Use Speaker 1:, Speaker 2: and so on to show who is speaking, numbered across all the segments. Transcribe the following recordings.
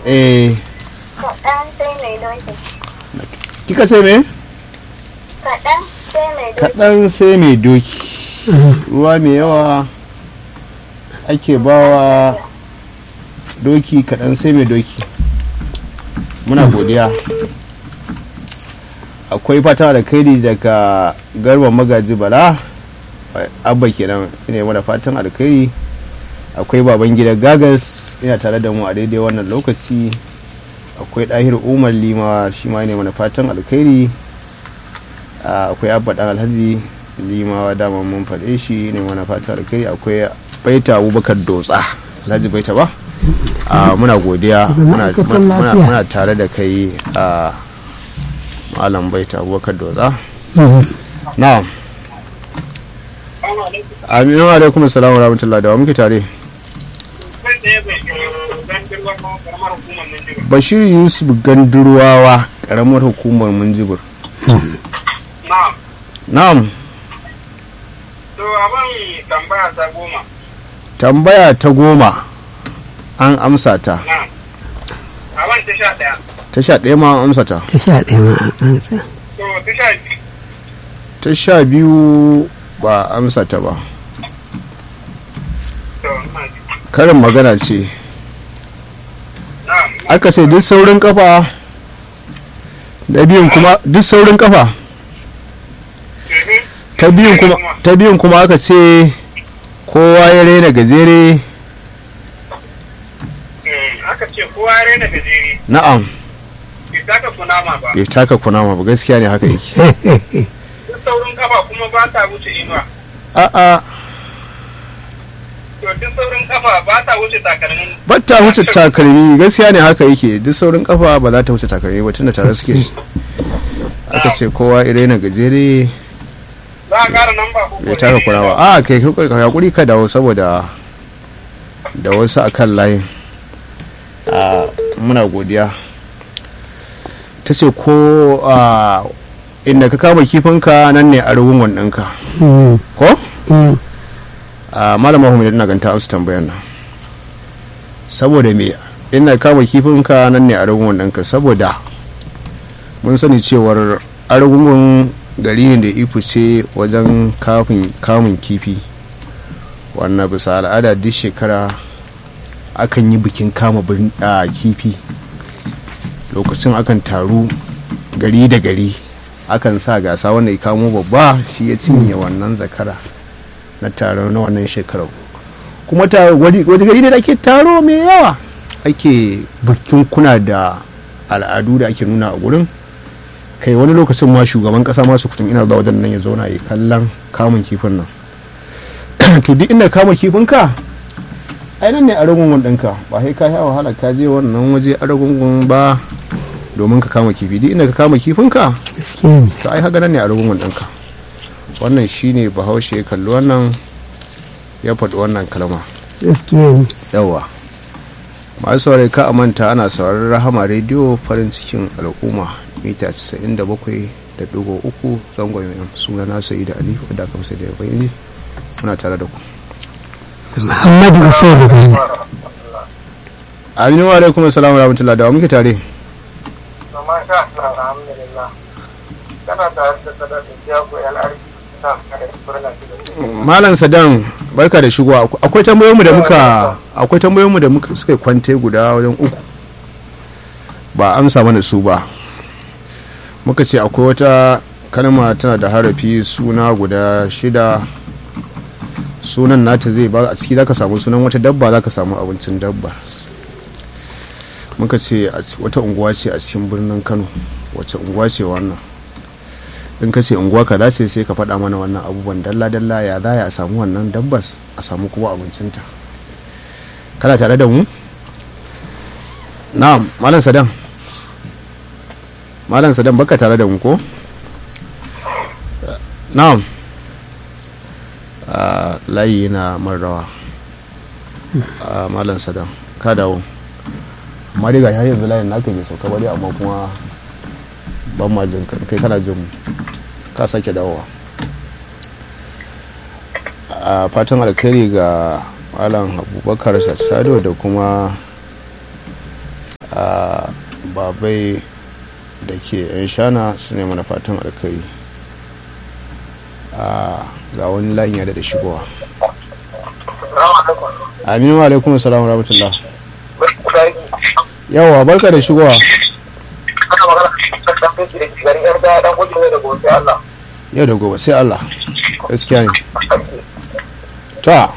Speaker 1: eh
Speaker 2: Kaɗan sai mai doki.
Speaker 1: kika ce me
Speaker 2: Kaɗan sai mai doki.
Speaker 1: kaɗan sai mai doki ruwa mai yawa ake bawa doki kaɗan sai mai doki muna godiya akwai fata da kaidi daga garba magaji bala abba kenan ina mana fatan alkhairi akwai baban gida gagas ina tare da mu a daidai wannan lokaci akwai ɗahir umar lima shi ma ne mana fatan alkhairi akwai abba dan alhaji limawa dama mun faɗe shi ne mana fatan alkhairi akwai baita abubakar dotsa alhaji baita ba muna godiya muna tare da kai a malam baita abubakar dotsa na'am aminu alaikum assalam wa rahmatullahi da wa muke tare bashir yusuf gandurwawa karamar hukumar munjibir na'am
Speaker 3: to abin tambaya ta goma
Speaker 1: tambaya ta goma an amsa ta
Speaker 3: na'am abin ta sha ɗaya
Speaker 1: ta sha ɗaya ma an amsa ta
Speaker 4: ta sha ɗaya ma an ansa
Speaker 3: to ta sha biyu
Speaker 1: ta sha biyu ba a amsa ta ba
Speaker 3: to ina ji.
Speaker 1: karin magana ce
Speaker 3: na'am
Speaker 1: aka ce duk saurin kafa da biyun kuma duk saurin kafa
Speaker 3: Mhm.
Speaker 1: ta biyun kuma ta biyun kuma aka ce kowa ya raina gajere
Speaker 3: Mm, aka ce kowa ya raina gajeri
Speaker 1: na'am
Speaker 3: bai taka kunama ba
Speaker 1: bai taka kunama ba gaskiya ne haka yake
Speaker 3: duk saurin kafa kuma ba ta wuce inuwa
Speaker 1: a'a
Speaker 3: to duk saurin kafa ba ta wuce takalmin
Speaker 1: ba ta wuce takalmi gaskiya ne haka yake duk saurin kafa ba za ta wuce takalmi ba tunda tare suke aka ce kowa ya raina gajere
Speaker 3: za a ƙara namba ko
Speaker 1: bai taka kunama a kai kai hakuri ka dawo saboda da wasu akan layin a muna godiya ta ce ko a inda ka kama kifinka nan ne a rugun ɗinka
Speaker 4: Mm,
Speaker 1: ko
Speaker 4: mm.
Speaker 1: a malama hu ina ganta amsa tambayar nan saboda me inda ka kama kifinka nan ne a rugun ɗinka saboda mun sani cewar argungun gari ne da ifu ce wajen kafin kamun kifi wannan bisa al'ada duk shekara akan yi bikin kama birni- a kifi lokacin akan taru gari da gari akan sa gasa wanda ya kamo babba shi ya cinye wannan zakara na taro na wannan shekarar kuma ta wani wani gari ne da ake taro mai yawa ake bikin kuna da al'adu da ake nuna a gurin kai wani lokacin ma shugaban kasa masu kutum ina zuwa wajen nan ya zauna ya kallon kamun kifin nan to duk inda kama kifin ka ai nan ne a ragungun ɗinka ba sai ka sha wahala ka je wannan waje a ragungun ba domin ka kama kifi duk inda ka kama kifin ka
Speaker 4: gaskiya ne
Speaker 1: to ai haka nan ne a ragungun ɗinka wannan shine bahaushe ya kalli wannan ya faɗi wannan kalma
Speaker 4: gaskiya ne
Speaker 1: yawa masu saurari ka manta ana sauraron rahama rediyo farin cikin al'umma mita 97.3 zangon yam suna na sayi da ali wadda aka fi da bayani muna tare da ku
Speaker 4: muhammadu hussein gani
Speaker 1: aminu wa alaikum assalamu wa rahmatullah da wa muke tare
Speaker 3: to masha Allah alhamdulillah kana tare da sadar da jago yan arziki ta kare furna da
Speaker 1: malam sadan barka da shigowa akwai tambayoyinmu da muka akwai tambayoyinmu da muka suka kwante guda wajen uku ba amsa mana su ba muka ce akwai wata kalma tana da harafi suna guda shida sunan nata zai ba a ciki zaka samu sunan wata dabba zaka samu abincin dabba muka ce a ci- wata unguwa ce a cikin birnin kano wacce unguwa ce wannan in ka ce unguwa kaza ce sai ka faɗa mana wannan abubuwan dalla-dalla ya za a samu wannan dabbas a samu kuma abincinta kana tare da mu na'am malam sadan malam sadan baka tare da mu ko na'am Ah, layi na marrawa Ah, malam sadan ka dawo amma dai ga har yanzu layin naka bai sauka ba dai amma kuma ban ma jin ka- kai kana jin mu ka sake dawowa a fatan alkhairi ga malam abubakar sassado da kuma a babai da ke yan shana su ne mana fatan alkai a ga wani layin ya da shigowa aminu wa alaikum salam wa rahmatullah yawa barka da shigowa
Speaker 3: Kana magana da ɗan fesi da ke garin yar da ɗan gujin ne da gobe Allah.
Speaker 1: yau da gobe sai allah gaskiya ne ta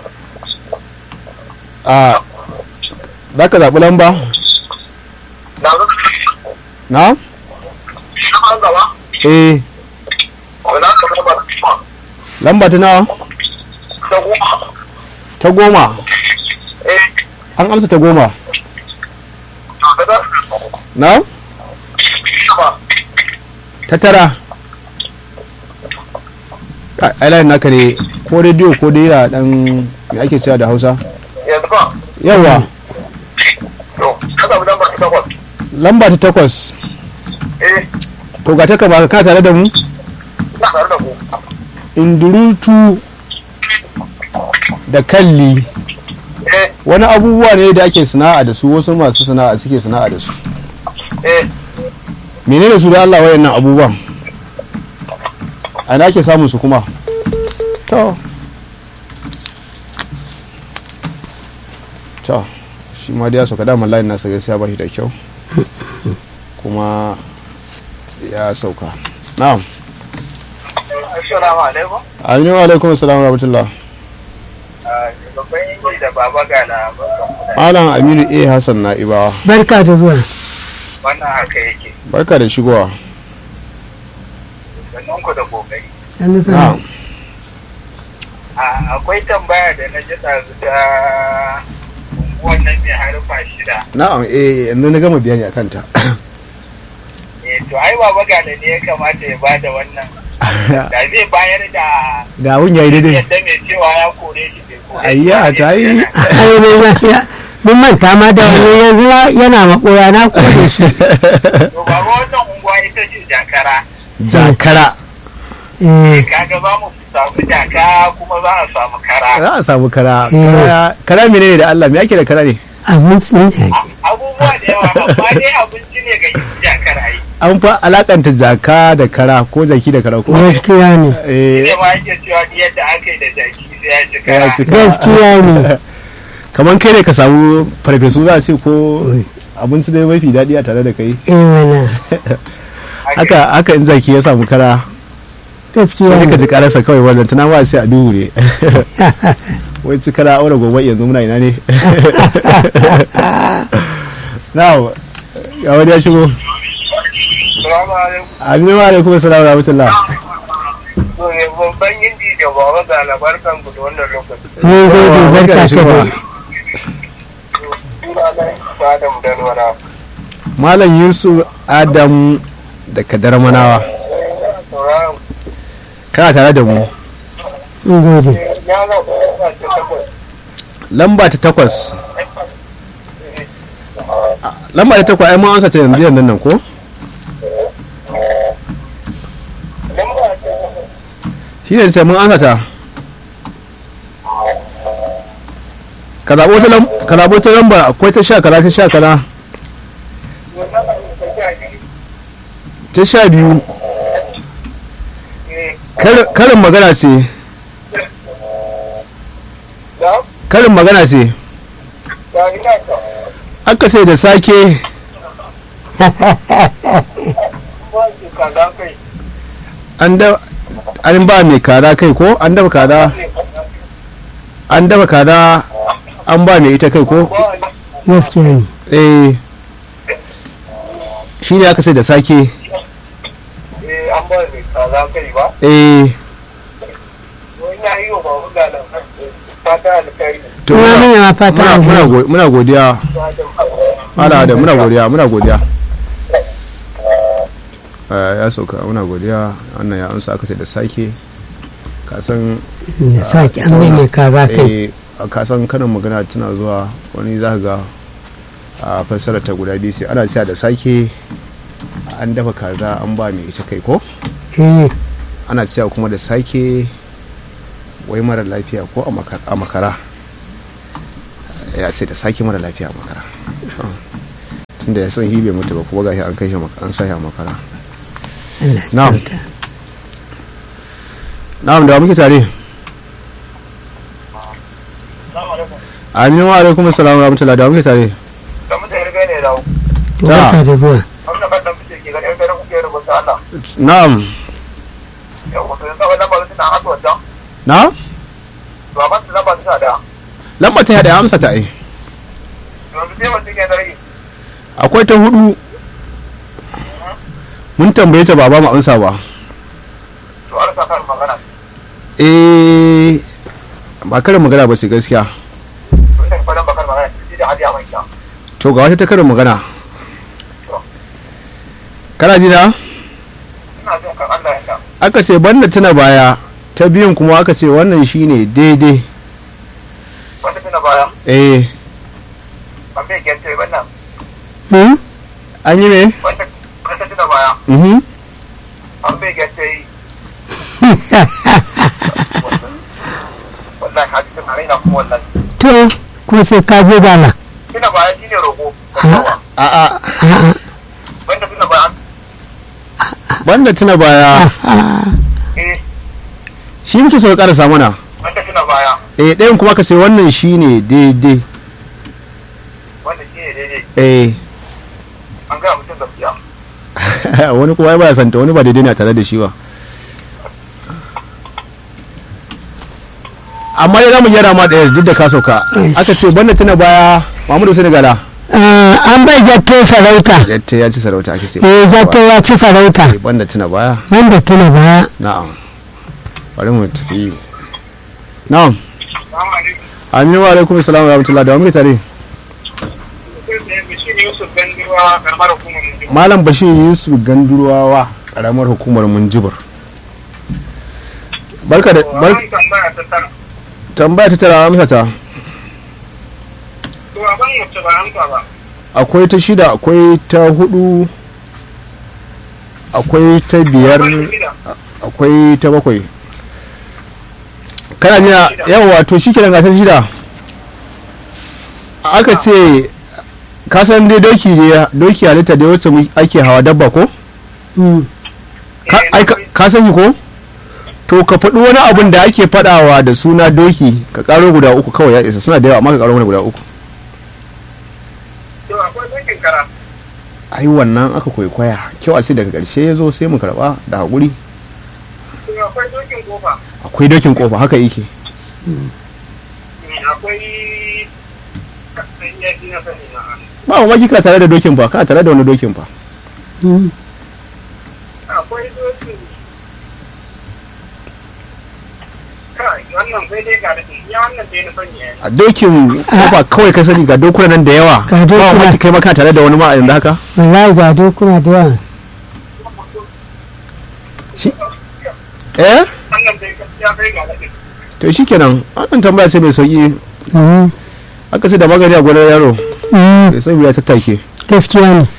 Speaker 1: a za ka zaɓi lamba
Speaker 3: Na zo
Speaker 1: na
Speaker 3: na an gaba.
Speaker 1: eh
Speaker 3: Wala ka zama ba.
Speaker 1: lamba ta nawa
Speaker 3: Ta goma.
Speaker 1: ta goma
Speaker 3: Eh,
Speaker 1: an amsa ta goma
Speaker 3: da za
Speaker 1: na
Speaker 3: ba.
Speaker 1: ta tara ainihin naka ne ko rediyo ko dai da dan me ake cewa da hausa
Speaker 3: Yanzu ba.
Speaker 1: yawa
Speaker 3: To, ka zaɓi lambar ta takwas.
Speaker 1: lamba ta takwas
Speaker 3: Eh,
Speaker 1: to ga ta ka ka tare da mu
Speaker 3: ina tare da ku.
Speaker 1: indurutu da kalli
Speaker 3: Eh,
Speaker 1: wani abubuwa ne da ake sana'a da su wasu masu sana'a suke sana'a da su
Speaker 3: eh,
Speaker 1: menene su da Allah wayannan abubuwan a ina ake samun su kuma to to shi ma da ya sauka damar layin nasa gaskiya ba shi da kyau kuma ya sauka na'am
Speaker 3: Assalamu alaikum.
Speaker 1: aminu wa alaikum assalam wa rahmatullah
Speaker 3: Babban yanki da baba gana barkan mu da
Speaker 1: malam aminu a hassan na'ibawa
Speaker 4: barka da zuwa
Speaker 3: wannan haka yake.
Speaker 1: barka da shigowa
Speaker 3: Sannan ku da kokari.
Speaker 4: sannu
Speaker 1: na'am
Speaker 4: sannu
Speaker 3: A- Akwai tambaya da na ji ɗazu ta unguwan nan mai harfa shida.
Speaker 1: na'am eh yanzu na gama bayani akan ta
Speaker 3: Eh, to ai baba gana ne ya kamata ya bada wannan. Da zai bayar da
Speaker 1: da abun yayi daidai
Speaker 3: yadda mai cewa ya kore shi bai kore shi
Speaker 1: Ayya,
Speaker 3: ba,
Speaker 1: ta yi.
Speaker 3: yana-
Speaker 4: ai mai lafiya mun manta ma da wani yanzu ya- yana makoya na kore shi
Speaker 3: To baba wannan unguwa ita ce jakara.
Speaker 1: jakara
Speaker 4: eh
Speaker 3: Kaga za mu samu jaka kuma za a samu kara.
Speaker 1: za a samu kara
Speaker 4: Eh.
Speaker 1: kara kara menene da Allah me ake da kara ne
Speaker 4: abin sun jaki
Speaker 3: Abubuwa da yawa amma dai abinci ne ga jakar ai.
Speaker 1: an fa alakanta jaka da kara ko jaki da kara ko
Speaker 4: gaskiya ne
Speaker 1: eh
Speaker 3: ne ma yake cewa ni yadda aka yi da jaki sai ya ci
Speaker 1: ya
Speaker 3: kara.
Speaker 1: ci kara
Speaker 4: gaskiya ne
Speaker 1: kaman kai ne ka samu farfesu za a ce ko abinci da mafi daɗi a tare da kai
Speaker 4: eh mana
Speaker 1: haka haka in jaki ya samu kara
Speaker 4: gaskiya
Speaker 1: sai ka
Speaker 4: ne
Speaker 1: ji karasa kawai wannan tana ba sai a duhu ne wai ci kara aure gobe yanzu muna ina ne now ga wani ya shigo
Speaker 3: Salamu alaikum.
Speaker 1: aminu wa alaikum assalam wa rahmatullah
Speaker 3: To ne babban yindi da baba ga labarkan ku da wannan lokaci.
Speaker 4: mun gode barka ka
Speaker 1: shigowa.
Speaker 4: dai
Speaker 3: Suna na Adam Danwara.
Speaker 1: malam yusuf adam da kadar manawa
Speaker 3: Sauraron
Speaker 1: kana tare da mu
Speaker 4: mun gode
Speaker 3: ya ga kuma ta takwas.
Speaker 1: lamba ta takwas lamba ta takwas ai mun ansa ta yanzu yanzu nan ko
Speaker 3: Lamba ta takwas.
Speaker 1: shi ne sai mun ansa ta ka zaɓo ta lamba ka zaɓo ta lamba akwai ta sha kaza ta sha kaza
Speaker 3: Wannan abin da ta ji.
Speaker 1: ta sha biyu
Speaker 3: Eh,
Speaker 1: Kar- karin magana ce
Speaker 3: da
Speaker 1: karin magana ce
Speaker 3: da ina ta.
Speaker 1: aka ce da sake
Speaker 3: Ba ki kaza kai.
Speaker 1: an da an ba mai kaza kai ko an dafa kaza an dafa kaza an ba mai ita kai ko
Speaker 3: Ba ni.
Speaker 4: gaskiya ne
Speaker 1: eh shi ne aka ce da sake
Speaker 3: Eh, an ba ni kaza kai ba.
Speaker 1: eh
Speaker 3: Wani ya yi wa babu ga labarkan. Fata alkhairi.
Speaker 1: to
Speaker 4: kuma
Speaker 1: muna-
Speaker 4: muna ma fata
Speaker 1: muna- muna
Speaker 4: alheri
Speaker 1: go- muna godiya ala da muna godiya muna godiya Eh, ya sauka muna godiya wannan ya amsa aka ce da sake kasan
Speaker 4: da sake an mai mai kaza kai
Speaker 1: eh kasan kanin magana tana zuwa wani za ka ga a fassara ta guda biyu sai ana cewa da sake an dafa kaza an ba mai ita kai ko
Speaker 4: eh
Speaker 1: ana cewa kuma da sake wai mara lafiya ko a maka- a makara ya ce da sake mara lafiya a makara to inda ya san hibe mutu ba kuma gashi an kai shi maka- an sa shi a makara
Speaker 4: Allah ya
Speaker 1: Na'am.
Speaker 4: kyauta.
Speaker 1: na'am da wa muke tare
Speaker 3: Assalamu alaikum.
Speaker 1: aminu wa alaikum assalam wa rahmatullahi da wa muke tare
Speaker 3: Da mutane riga ne dawo.
Speaker 4: To barka da zuwa
Speaker 3: Wannan kan dan fice ke gani kai da kuke rubuta Allah.
Speaker 1: na'am
Speaker 3: Yau wato yanzu wannan ba suna haɗu wata.
Speaker 1: na
Speaker 3: To amma su lamba suna da.
Speaker 1: lamba ta yada amsa ta ai
Speaker 3: Yanzu sai mutum ya da rage.
Speaker 1: akwai ta hudu mun tambaye ta ba ba mu amsa ba
Speaker 3: To an sa kan magana.
Speaker 1: eh ba karin magana ba ce gaskiya
Speaker 3: Mun da fadan bakar magana. Shi da hadiya mai kyau.
Speaker 1: to ga wata ta karin magana kana ji na
Speaker 3: Ina jin kan Allah ya sha.
Speaker 1: aka ce banda tuna baya ta biyun kuma aka ce wannan shine daidai
Speaker 3: Wanda suna baya.
Speaker 1: eh
Speaker 3: An bai gyance wannan.
Speaker 4: Hmm?
Speaker 1: an yi me
Speaker 3: Wanda wanda suna baya.
Speaker 1: mhm
Speaker 3: An bai gyance wallahi ka ji tun raina kuma wallahi.
Speaker 4: to ko sai ka je dala
Speaker 3: Suna baya shine roƙo.
Speaker 1: a a
Speaker 4: a'a
Speaker 3: Wanda suna baya.
Speaker 1: banda tuna baya
Speaker 3: Eh,
Speaker 1: shi muke so ya karasa mana
Speaker 3: wanda suna baya.
Speaker 1: eh ɗayan kuma aka ce wannan shine daidai
Speaker 3: Wanda shine daidai.
Speaker 1: eh
Speaker 3: An gaya mutum gaskiya.
Speaker 1: wani kuma ya baya santa wani ba daidai ne a tare da shi ba amma ya zamu gyara ma ɗaya duk da ka sauka aka ce banda tuna baya Muhammadu Sani Gala
Speaker 4: Ah, an bai jatto sarauta
Speaker 1: yatta ya ci sarauta ake ce
Speaker 4: eh jatto ya ci sarauta
Speaker 1: Eh, banda tuna baya
Speaker 4: wanda tuna baya
Speaker 1: na'am bari mu tafi na'am
Speaker 3: Assalamu alaikum.
Speaker 1: aminu wa alaikum assalam wa rahmatullahi da wa muke tare
Speaker 3: Shi ne Yusuf Gandiwa karamar hukumar Munjima.
Speaker 1: malam bashir yusuf gandurawa karamar hukumar munjibir barka da bar
Speaker 3: Wannan tambaya ta tara.
Speaker 1: tambaya ta tara amsa ta
Speaker 3: To abin wacce ba amsa ba.
Speaker 1: akwai ta shida akwai ta hudu akwai ta biyar
Speaker 3: Abin shida.
Speaker 1: akwai ta bakwai kana jina yawa to shi kenan gasar shida aka ce ka san dai doki ne doki halitta da wacce mu- ake hawa dabba ko
Speaker 4: Hmm.
Speaker 1: Ka-
Speaker 3: Eh,
Speaker 1: ai, ka- ka sani ko to ka faɗi wani abun da ake faɗawa da suna doki ka ƙaro guda uku kawai ya isa suna da yawa amma ka ƙaro mana guda uku
Speaker 3: To akwai dokin kara.
Speaker 1: ai wannan aka kwaikwaya kyau a ce daga ƙarshe ya zo sai mu karɓa da haƙuri
Speaker 3: To akwai dokin kofa.
Speaker 1: akwai dokin ƙofa haka yake
Speaker 3: Mm, Akwai ya ji na sani na.
Speaker 1: ba mamaki kana tare da dokin fa kana tare da wani dokin fa
Speaker 4: Hmm.
Speaker 3: Akwai dokin. Kai, wannan sai dai ga da ya wannan dai na sani ya yi.
Speaker 1: a dokin ƙofa kawai ka sani ga dokuna nan da yawa
Speaker 4: Ga
Speaker 1: ba
Speaker 4: dokuna.
Speaker 1: mamaki kai ma kana tare da wani ma a yanzu haka
Speaker 4: wallahi ga dokuna da yawa
Speaker 1: eh
Speaker 3: Wannan dai ya kai ga da
Speaker 1: to shikenan wannan tambaya ce mai sauki
Speaker 4: Hmm.
Speaker 1: aka ce da magani a gonar yaro
Speaker 4: Hmm.
Speaker 1: sai sai ya tattake
Speaker 4: gaskiya ne